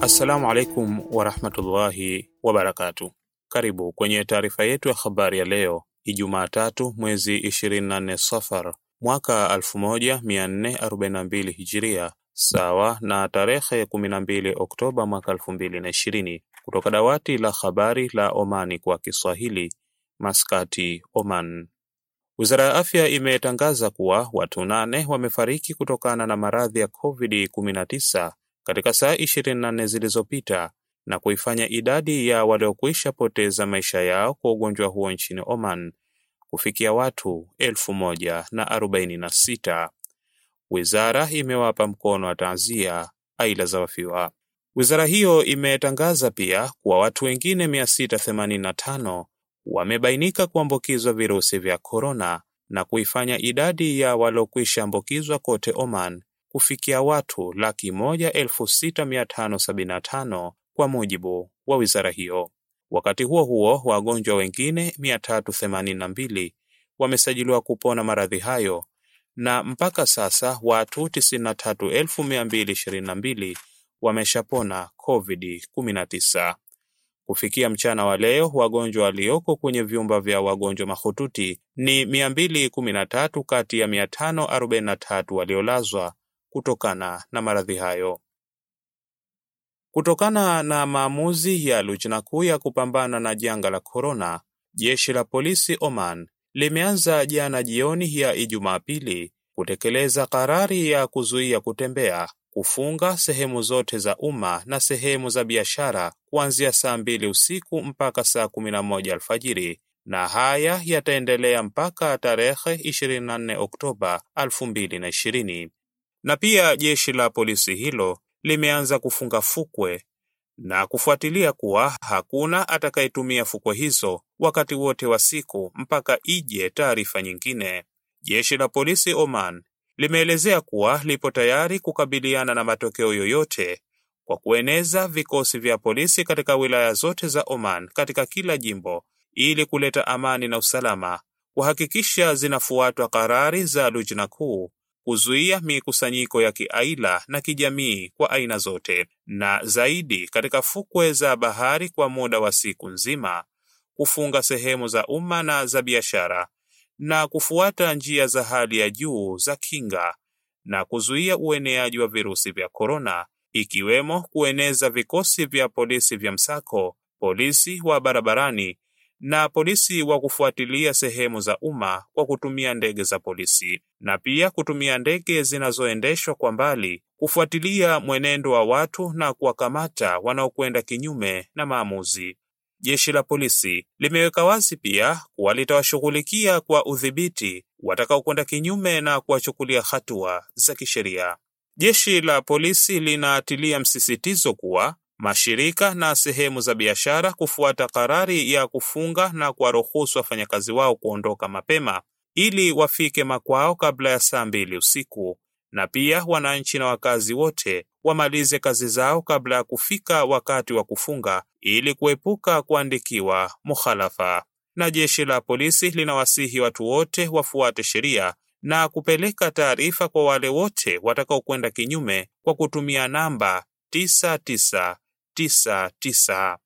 Assalamu alaikum warahmatullahi wabarakatu. Karibu kwenye taarifa yetu ya habari ya leo Ijumaa tatu mwezi 24 Safar mwaka 1442 Hijiria, sawa na tarehe 12 Oktoba mwaka 2020, kutoka dawati la habari la Omani kwa Kiswahili, Maskati, Oman. Wizara ya Afya imetangaza kuwa watu nane wamefariki kutokana na maradhi ya COVID-19 katika saa 24 zilizopita na kuifanya idadi ya waliokwisha poteza maisha yao kwa ugonjwa huo nchini Oman kufikia watu elfu moja na arobaini na sita. Wizara imewapa mkono wa taazia aila za wafiwa. Wizara hiyo imetangaza pia kuwa watu wengine 685 wamebainika kuambukizwa virusi vya korona na kuifanya idadi ya waliokwisha ambukizwa kote Oman kufikia watu laki moja elfu sita mia tano sabini na tano kwa mujibu wa wizara hiyo. Wakati huo huo, wagonjwa wengine 382 wamesajiliwa kupona maradhi hayo na mpaka sasa watu 93222 wameshapona COVID-19. Kufikia mchana wa leo, wagonjwa walioko kwenye vyumba vya wagonjwa mahututi ni 213 kati ya 543 waliolazwa kutokana na maradhi hayo. Kutokana na maamuzi ya Lujna kuu ya kupambana na janga la korona, jeshi la polisi Oman limeanza jana jioni ya Ijumaa pili kutekeleza karari ya kuzuia kutembea, kufunga sehemu zote za umma na sehemu za biashara kuanzia saa mbili usiku mpaka saa kumi na moja alfajiri, na haya yataendelea mpaka tarehe 24 Oktoba 2020. Na pia jeshi la polisi hilo limeanza kufunga fukwe na kufuatilia kuwa hakuna atakayetumia fukwe hizo wakati wote wa siku mpaka ije taarifa nyingine. Jeshi la polisi Oman limeelezea kuwa lipo tayari kukabiliana na matokeo yoyote kwa kueneza vikosi vya polisi katika wilaya zote za Oman katika kila jimbo ili kuleta amani na usalama, kuhakikisha zinafuatwa karari za Lujna kuu kuzuia mikusanyiko ya kiaila na kijamii kwa aina zote, na zaidi katika fukwe za bahari kwa muda wa siku nzima, kufunga sehemu za umma na za biashara, na kufuata njia za hali ya juu za kinga na kuzuia ueneaji wa virusi vya korona, ikiwemo kueneza vikosi vya polisi vya msako, polisi wa barabarani na polisi wa kufuatilia sehemu za umma kwa kutumia ndege za polisi na pia kutumia ndege zinazoendeshwa kwa mbali kufuatilia mwenendo wa watu na kuwakamata wanaokwenda kinyume na maamuzi. Jeshi la polisi limeweka wazi pia kuwa litawashughulikia kwa udhibiti watakaokwenda kinyume na kuwachukulia hatua za kisheria. Jeshi la polisi linatilia msisitizo kuwa mashirika na sehemu za biashara kufuata karari ya kufunga na kuwaruhusu wafanyakazi wao kuondoka mapema ili wafike makwao kabla ya saa mbili usiku, na pia wananchi na wakazi wote wamalize kazi zao kabla ya kufika wakati wa kufunga ili kuepuka kuandikiwa mukhalafa. Na jeshi la polisi linawasihi watu wote wafuate sheria na kupeleka taarifa kwa wale wote watakaokwenda kinyume kwa kutumia namba 99 99.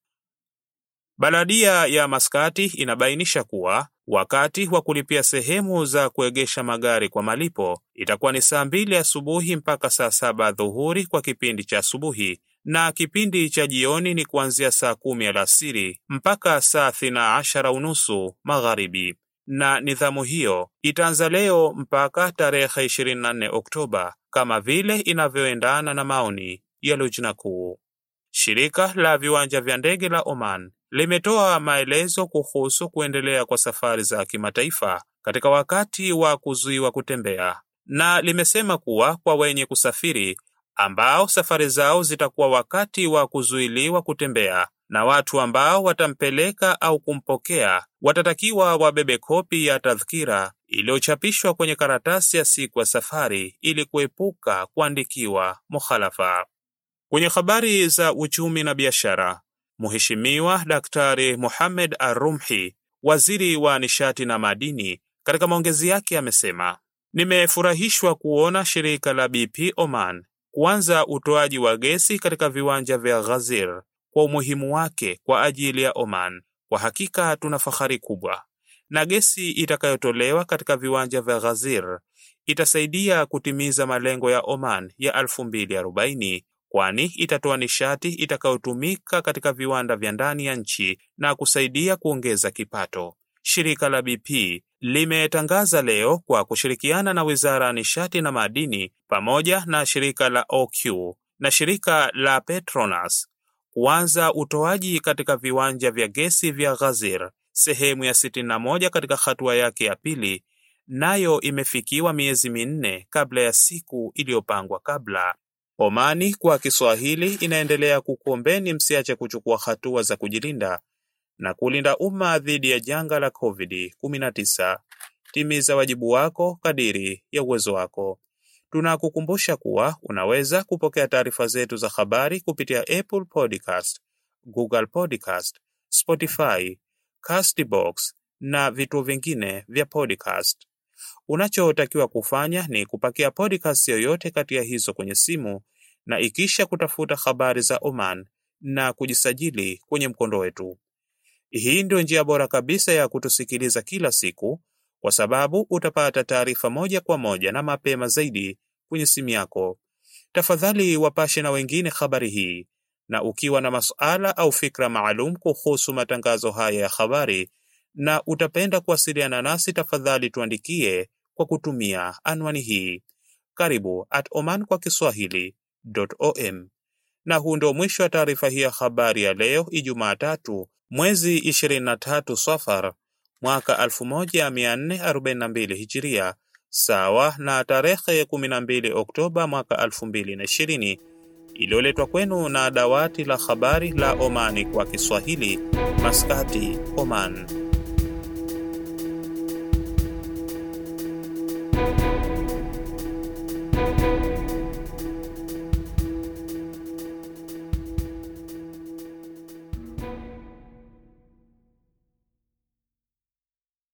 Baladia ya Maskati inabainisha kuwa wakati wa kulipia sehemu za kuegesha magari kwa malipo itakuwa ni saa mbili asubuhi mpaka saa saba dhuhuri kwa kipindi cha asubuhi na kipindi cha jioni ni kuanzia saa kumi alasiri mpaka saa thina ashara unusu magharibi. Na nidhamu hiyo itaanza leo mpaka tarehe 24 Oktoba kama vile inavyoendana na maoni ya Lujna kuu. Shirika la viwanja vya ndege la Oman limetoa maelezo kuhusu kuendelea kwa safari za kimataifa katika wakati wa kuzuiwa kutembea, na limesema kuwa kwa wenye kusafiri ambao safari zao zitakuwa wakati wa kuzuiliwa kutembea na watu ambao watampeleka au kumpokea watatakiwa wabebe kopi ya tadhkira iliyochapishwa kwenye karatasi ya siku ya safari ili kuepuka kuandikiwa mukhalafa. Kwenye habari za uchumi na biashara, Mheshimiwa Daktari Mohamed Ar-Rumhi, waziri wa nishati na madini, katika maongezi yake amesema, nimefurahishwa kuona shirika la BP Oman kuanza utoaji wa gesi katika viwanja vya Ghazir kwa umuhimu wake kwa ajili ya Oman. Kwa hakika tuna fahari kubwa, na gesi itakayotolewa katika viwanja vya Ghazir itasaidia kutimiza malengo ya Oman ya 2040 kwani itatoa nishati itakayotumika katika viwanda vya ndani ya nchi na kusaidia kuongeza kipato. Shirika la BP limetangaza leo kwa kushirikiana na Wizara ya Nishati na Madini pamoja na shirika la OQ na shirika la Petronas kuanza utoaji katika viwanja vya gesi vya Ghazir sehemu ya 61 katika hatua yake ya pili, nayo imefikiwa miezi minne kabla ya siku iliyopangwa kabla. Omani kwa Kiswahili inaendelea kukuombeni msiache kuchukua hatua za kujilinda na kulinda umma dhidi ya janga la COVID-19. Timiza wajibu wako kadiri ya uwezo wako. Tunakukumbusha kuwa unaweza kupokea taarifa zetu za habari kupitia Apple Podcast, Google Podcast, Spotify, Castbox na vituo vingine vya podcast. Unachotakiwa kufanya ni kupakia podcast yoyote kati ya hizo kwenye simu na ikisha kutafuta habari za Oman na kujisajili kwenye mkondo wetu. Hii ndio njia bora kabisa ya kutusikiliza kila siku, kwa sababu utapata taarifa moja kwa moja na mapema zaidi kwenye simu yako. Tafadhali wapashe na wengine habari hii, na ukiwa na masuala au fikra maalum kuhusu matangazo haya ya habari na utapenda kuwasiliana nasi, tafadhali tuandikie kwa kutumia anwani hii karibu at oman kwa kiswahili.om. Na huu ndio mwisho wa taarifa hii ya habari ya leo Ijumaa tatu mwezi 23 Safar mwaka 1442 Hijiria, sawa na tarehe 12 Oktoba mwaka 2020, iliyoletwa kwenu na dawati la habari la Omani kwa Kiswahili, Maskati, Oman.